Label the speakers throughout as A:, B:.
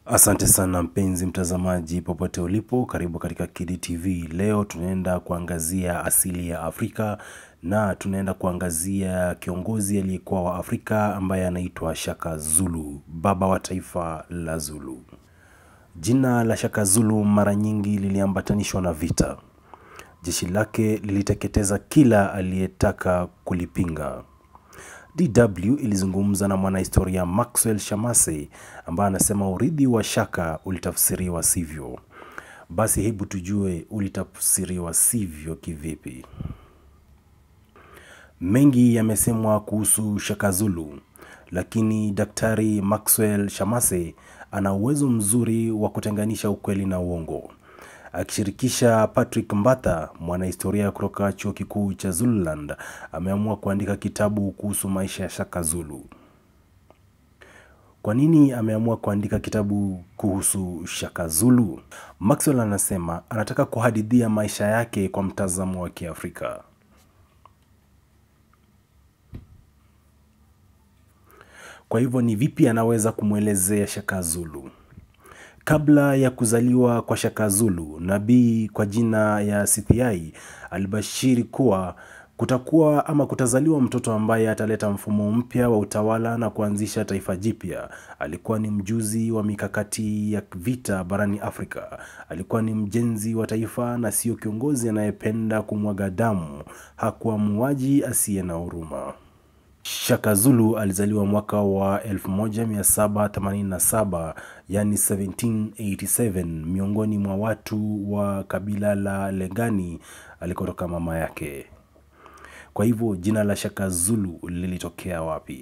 A: Asante sana mpenzi mtazamaji, popote ulipo, karibu katika Kidi TV. Leo tunaenda kuangazia asili ya Afrika na tunaenda kuangazia kiongozi aliyekuwa wa Afrika ambaye anaitwa Shaka Zulu, baba wa taifa la Zulu. Jina la Shaka Zulu mara nyingi liliambatanishwa na vita. Jeshi lake liliteketeza kila aliyetaka kulipinga. DW ilizungumza na mwanahistoria Maxwell Shamase ambaye anasema urithi wa Shaka ulitafsiriwa sivyo. Basi hebu tujue ulitafsiriwa sivyo kivipi. Mengi yamesemwa kuhusu Shaka Zulu, lakini Daktari Maxwell Shamase ana uwezo mzuri wa kutenganisha ukweli na uongo. Akishirikisha Patrick Mbatha, mwanahistoria kutoka chuo kikuu cha Zululand, ameamua kuandika kitabu kuhusu maisha ya Shaka Zulu. Kwa nini ameamua kuandika kitabu kuhusu Shaka Zulu? Maxwell anasema anataka kuhadithia maisha yake kwa mtazamo wa Kiafrika. Kwa hivyo ni vipi anaweza kumwelezea Shaka Zulu? Kabla ya kuzaliwa kwa Shaka Zulu, nabii kwa jina ya Sithiai alibashiri kuwa kutakuwa ama kutazaliwa mtoto ambaye ataleta mfumo mpya wa utawala na kuanzisha taifa jipya. Alikuwa ni mjuzi wa mikakati ya vita barani Afrika. Alikuwa ni mjenzi wa taifa na sio kiongozi anayependa kumwaga damu. Hakuwa muuaji asiye na huruma. Shaka Zulu alizaliwa mwaka wa 1787 yani 1787 miongoni mwa watu wa kabila la Legani alikotoka mama yake. Kwa hivyo jina la Shaka Zulu lilitokea wapi?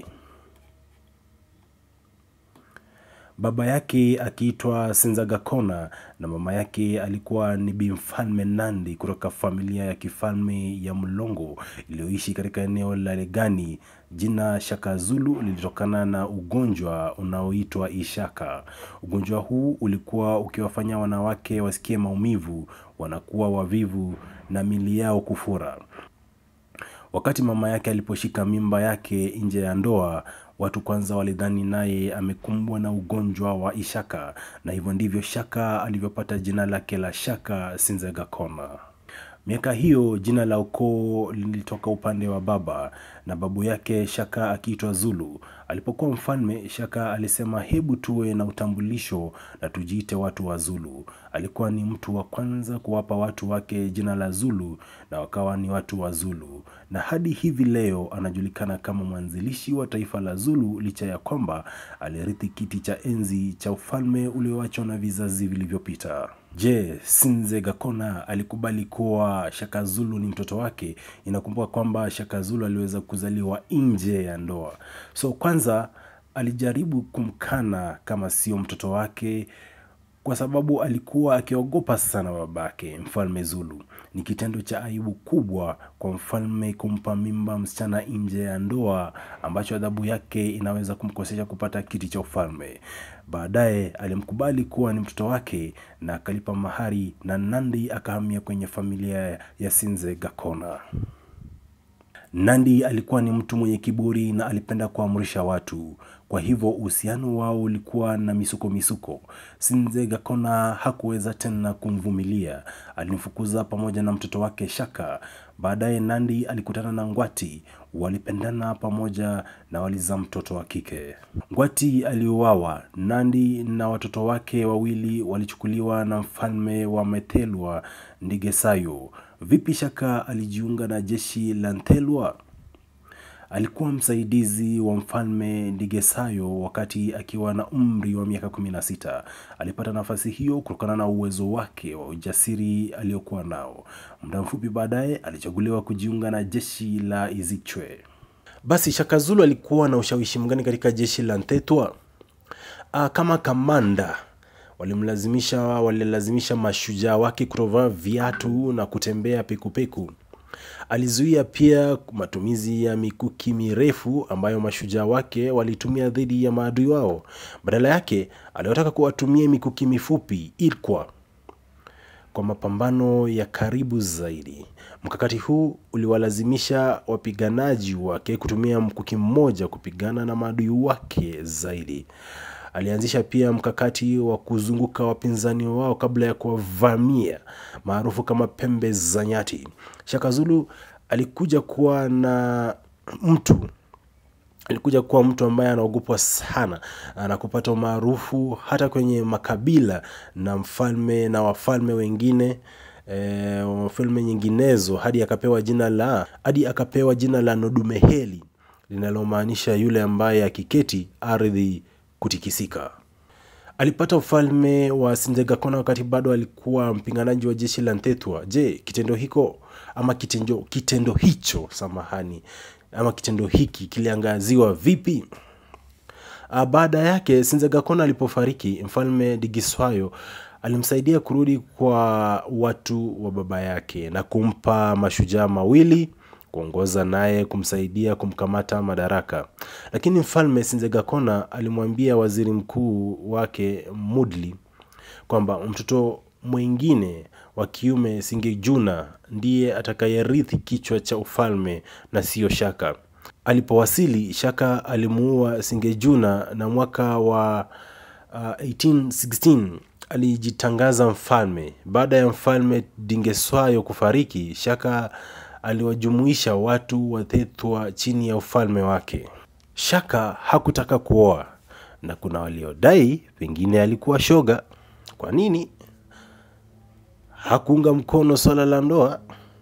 A: Baba yake akiitwa Senzagakona na mama yake alikuwa ni Bimfalme Nandi kutoka familia ya kifalme ya Mlongo iliyoishi katika eneo la Legani. Jina Shaka Zulu lilitokana na ugonjwa unaoitwa ishaka. Ugonjwa huu ulikuwa ukiwafanya wanawake wasikie maumivu, wanakuwa wavivu na mili yao kufura. Wakati mama yake aliposhika mimba yake nje ya ndoa, watu kwanza walidhani naye amekumbwa na ugonjwa wa ishaka, na hivyo ndivyo Shaka alivyopata jina lake la Shaka Sinzegakona. Miaka hiyo jina la ukoo lilitoka upande wa baba na babu yake Shaka akiitwa Zulu. Alipokuwa mfalme, Shaka alisema hebu tuwe na utambulisho na tujiite watu wa Zulu. Alikuwa ni mtu wa kwanza kuwapa watu wake jina la Zulu na wakawa ni watu wa Zulu, na hadi hivi leo anajulikana kama mwanzilishi wa taifa la Zulu, licha ya kwamba alirithi kiti cha enzi cha ufalme ulioachwa na vizazi vilivyopita. Je, Sinze Gakona alikubali kuwa Shaka Zulu ni mtoto wake? Inakumbuka kwamba Shaka Zulu aliweza kuzaliwa nje ya ndoa. So kwanza alijaribu kumkana kama sio mtoto wake kwa sababu alikuwa akiogopa sana babake mfalme Zulu. Ni kitendo cha aibu kubwa kwa mfalme kumpa mimba msichana nje ya ndoa, ambacho adhabu yake inaweza kumkosesha kupata kiti cha ufalme. Baadaye alimkubali kuwa ni mtoto wake na akalipa mahari, na Nandi akahamia kwenye familia ya Sinze Gakona. Nandi alikuwa ni mtu mwenye kiburi na alipenda kuamrisha watu. Kwa hivyo uhusiano wao ulikuwa na misuko misuko. Sinze Gakona hakuweza tena kumvumilia, alimfukuza pamoja na mtoto wake Shaka. Baadaye Nandi alikutana na Ngwati, walipendana pamoja na walizaa mtoto wa kike. Ngwati aliuawa. Nandi na watoto wake wawili walichukuliwa na mfalme wa Methelwa Ndigesayo. Vipi Shaka alijiunga na jeshi la Nthelwa? Alikuwa msaidizi wa mfalme Ndigesayo wakati akiwa na umri wa miaka 16. Alipata nafasi hiyo kutokana na uwezo wake wa ujasiri aliokuwa nao. Muda mfupi baadaye alichaguliwa kujiunga na jeshi la Izichwe. Basi Shaka Zulu alikuwa na ushawishi mgani katika jeshi la Ntetwa? Ah, kama kamanda walimlazimisha walilazimisha mashujaa wake kutovaa viatu na kutembea pekupeku. Alizuia pia matumizi ya mikuki mirefu ambayo mashujaa wake walitumia dhidi ya maadui wao. Badala yake aliwataka kuwatumia mikuki mifupi ilkwa kwa mapambano ya karibu zaidi. Mkakati huu uliwalazimisha wapiganaji wake kutumia mkuki mmoja kupigana na maadui wake zaidi. Alianzisha pia mkakati wa kuzunguka wapinzani wao kabla ya kuwavamia maarufu kama pembe za nyati. Shaka Zulu alikuja kuwa na mtu alikuja kuwa mtu ambaye anaogopwa sana na kupata umaarufu hata kwenye makabila na mfalme na wafalme wengine e, wafalme nyinginezo hadi akapewa jina la hadi akapewa jina la Nodumeheli linalomaanisha yule ambaye akiketi ardhi kutikisika. Alipata ufalme wa Sinzegakona wakati bado alikuwa mpinganaji wa jeshi la Ntetwa. Je, kitendo hiko ama kitendo, kitendo hicho samahani, ama kitendo hiki kiliangaziwa vipi? Baada yake Sinzegakona alipofariki, mfalme Digiswayo alimsaidia kurudi kwa watu wa baba yake na kumpa mashujaa mawili kuongoza naye kumsaidia kumkamata madaraka. Lakini mfalme Sinzegakona alimwambia waziri mkuu wake Mudli kwamba mtoto mwingine wa kiume Singejuna ndiye atakayerithi kichwa cha ufalme na siyo Shaka. Alipowasili, Shaka alimuua Singejuna na mwaka wa uh, 1816 alijitangaza mfalme. Baada ya mfalme Dingeswayo kufariki, Shaka aliwajumuisha watu wa Thetwa chini ya ufalme wake. Shaka hakutaka kuoa na kuna waliodai pengine alikuwa shoga. Kwa nini hakuunga mkono swala la ndoa?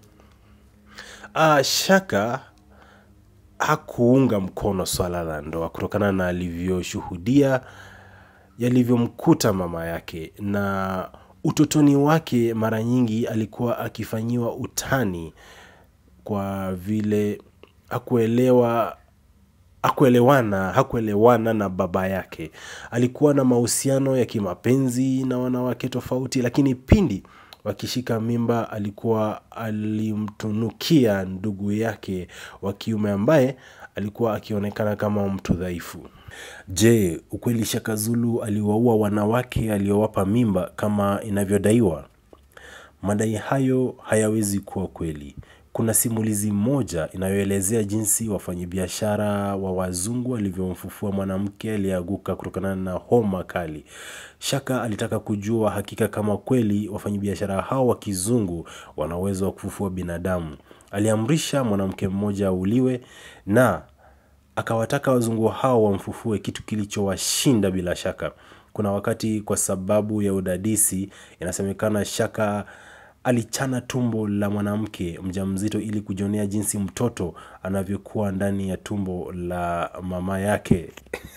A: Ah, Shaka hakuunga mkono swala la ndoa kutokana na alivyoshuhudia yalivyomkuta mama yake, na utotoni wake mara nyingi alikuwa akifanyiwa utani kwa vile hakuelewa hakuelewana hakuelewana na baba yake. Alikuwa na mahusiano ya kimapenzi na wanawake tofauti, lakini pindi wakishika mimba alikuwa alimtunukia ndugu yake wa kiume ambaye alikuwa akionekana kama mtu dhaifu. Je, ukweli Shaka Zulu aliwaua wanawake aliowapa mimba kama inavyodaiwa? Madai hayo hayawezi kuwa kweli. Kuna simulizi moja inayoelezea jinsi wafanyabiashara wa wazungu walivyomfufua mwanamke aliyeanguka kutokana na homa kali. Shaka alitaka kujua hakika kama kweli wafanyabiashara hao wa kizungu wana uwezo wa kufufua binadamu. Aliamrisha mwanamke mmoja auliwe na akawataka wazungu hao wamfufue, kitu kilichowashinda bila shaka. Kuna wakati kwa sababu ya udadisi, inasemekana Shaka alichana tumbo la mwanamke mjamzito ili kujionea jinsi mtoto anavyokuwa ndani ya tumbo la mama yake.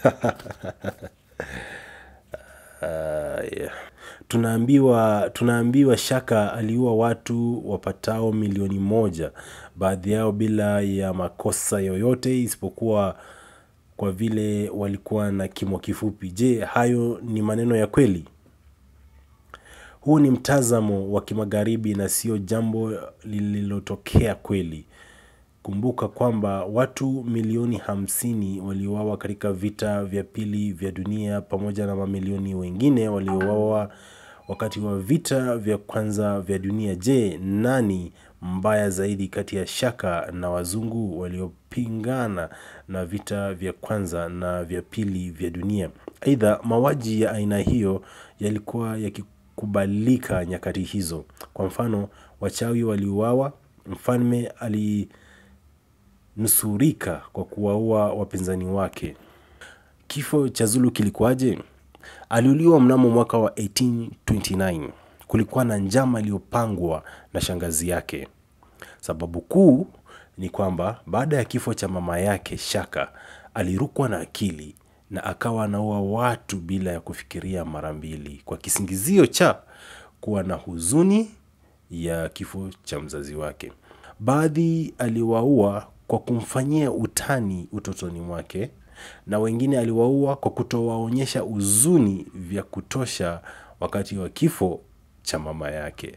A: Uh, yeah. Tunaambiwa, tunaambiwa Shaka aliua watu wapatao milioni moja, baadhi yao bila ya makosa yoyote isipokuwa kwa vile walikuwa na kimo kifupi. Je, hayo ni maneno ya kweli? Huu ni mtazamo wa kimagharibi na sio jambo lililotokea kweli. Kumbuka kwamba watu milioni hamsini waliuawa katika vita vya pili vya dunia pamoja na mamilioni wengine waliouawa wakati wa vita vya kwanza vya dunia. Je, nani mbaya zaidi kati ya Shaka na wazungu waliopingana na vita vya kwanza na vya pili vya dunia? Aidha, mauaji ya aina hiyo yalikuwa yakikubalika nyakati hizo. Kwa mfano, wachawi waliuawa, mfalme alinusurika kwa kuwaua wapinzani wake. Kifo cha Zulu kilikuwaje? Aliuliwa mnamo mwaka wa 1829. Kulikuwa na njama iliyopangwa na shangazi yake. Sababu kuu ni kwamba baada ya kifo cha mama yake Shaka alirukwa na akili na akawa anaua watu bila ya kufikiria mara mbili kwa kisingizio cha kuwa na huzuni ya kifo cha mzazi wake. Baadhi aliwaua kwa kumfanyia utani utotoni mwake na wengine aliwaua kwa kutowaonyesha huzuni vya kutosha wakati wa kifo cha mama yake.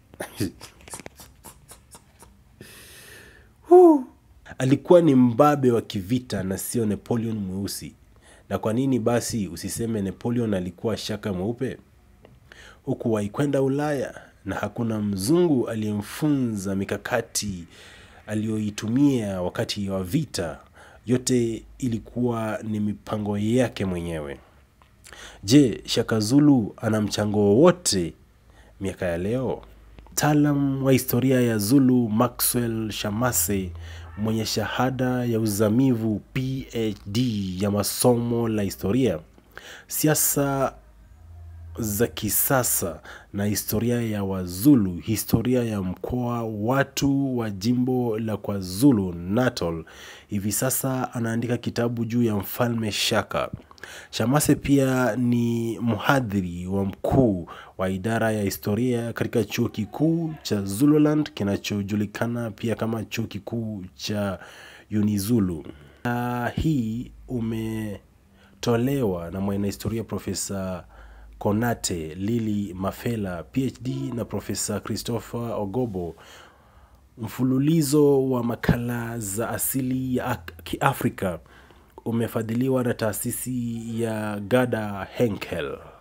A: Alikuwa ni mbabe wa kivita na sio Napoleon mweusi. Na kwa nini basi usiseme Napoleon alikuwa Shaka mweupe? Hukuwahi kwenda Ulaya na hakuna mzungu aliyemfunza mikakati aliyoitumia wakati wa vita. Yote ilikuwa ni mipango yake mwenyewe. Je, Shaka Zulu ana mchango wowote miaka ya leo? Mtaalam wa historia ya Zulu Maxwell Shamase mwenye shahada ya uzamivu PhD ya masomo la historia, siasa za kisasa na historia ya Wazulu, historia ya mkoa, watu wa jimbo la KwaZulu Natal. Hivi sasa anaandika kitabu juu ya mfalme Shaka. Shamase pia ni mhadhiri wa mkuu wa idara ya historia katika chuo kikuu cha Zululand kinachojulikana pia kama chuo kikuu cha Unizulu. Uh, hii umetolewa na mwanahistoria Profesa Konate Lili Mafela PhD na Profesa Christopher Ogobo. Mfululizo wa makala za asili ya Kiafrika umefadhiliwa na taasisi ya Gada Henkel.